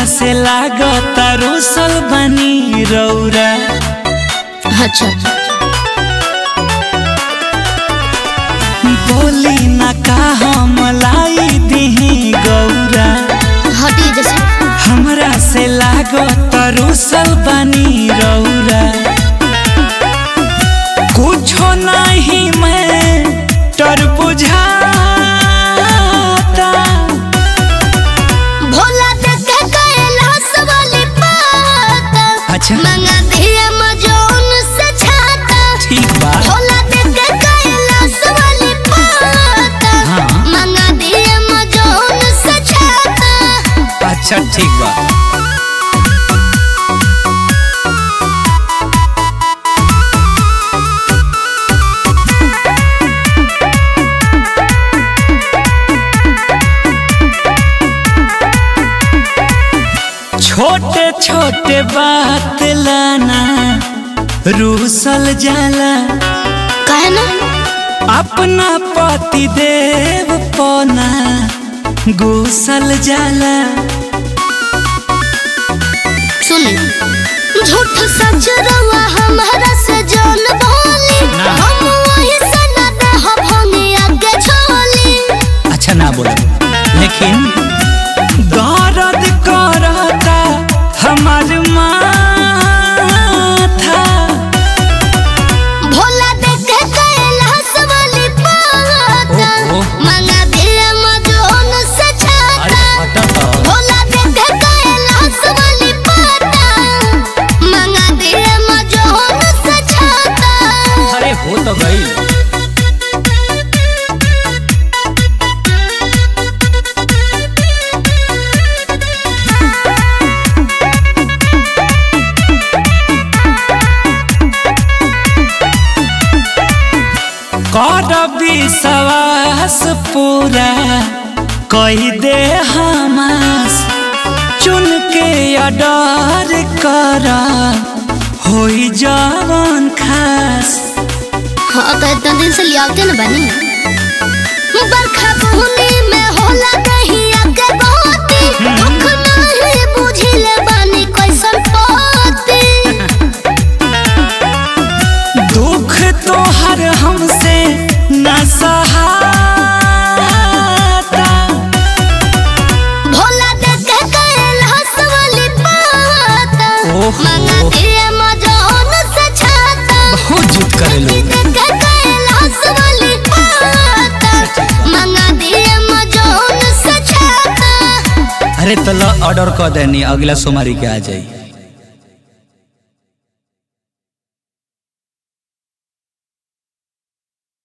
से लागता रोसल बनी रौरा अच्छा बोली ना का हम लाई दिही गौरा हटी जैसे हमरा से लागता रोसल बनी रौरा कुछो नहीं मैं टर बुझाता भोला देख कैलाश वाली पाता अच्छा मंगा दिया मजोन से छाता ठीक बा भोला देख कैलाश वाली पाता हाँ। मंगा दिया मजोन से छाता अच्छा ठीक बा छोटे छोटे बात लाना रूसल जाला काहे ना अपना पति देव पना गुसल जाला सुने झूठ सच रवा हमारा से जान बोली ना। हम वही से न देह भंगी आगे छोली अच्छा ना बोला लेकिन दर्द करता हमार माथा भोला देख कैलाश वाली पाता ओहो। मंगा दिया मजोन से छाता हटत भोला देख कैलाश वाली पाता मंगा दिया मजोन से छाता अरे हो तो गई कर विश्वास पूरा कही दे हमास चुन के अडर कर होई जवन खास हाँ तो इतना दिन से लियावते न बनी बरखा बुहनी में होला नहीं आगे बहुती दुख नहीं बुझिले बानी कैसन पाती दुख तोहर हमसे न सहाता भोला देख कैलाश वाली पाता ओहो। मंगा दिए मजोन से छाता बहुत जुट करे लोग देख कैलाश वाली पाता मंगा दिए मजोन से छाता अरे तला ऑर्डर कर देनी अगला सोमवारी के आ जाई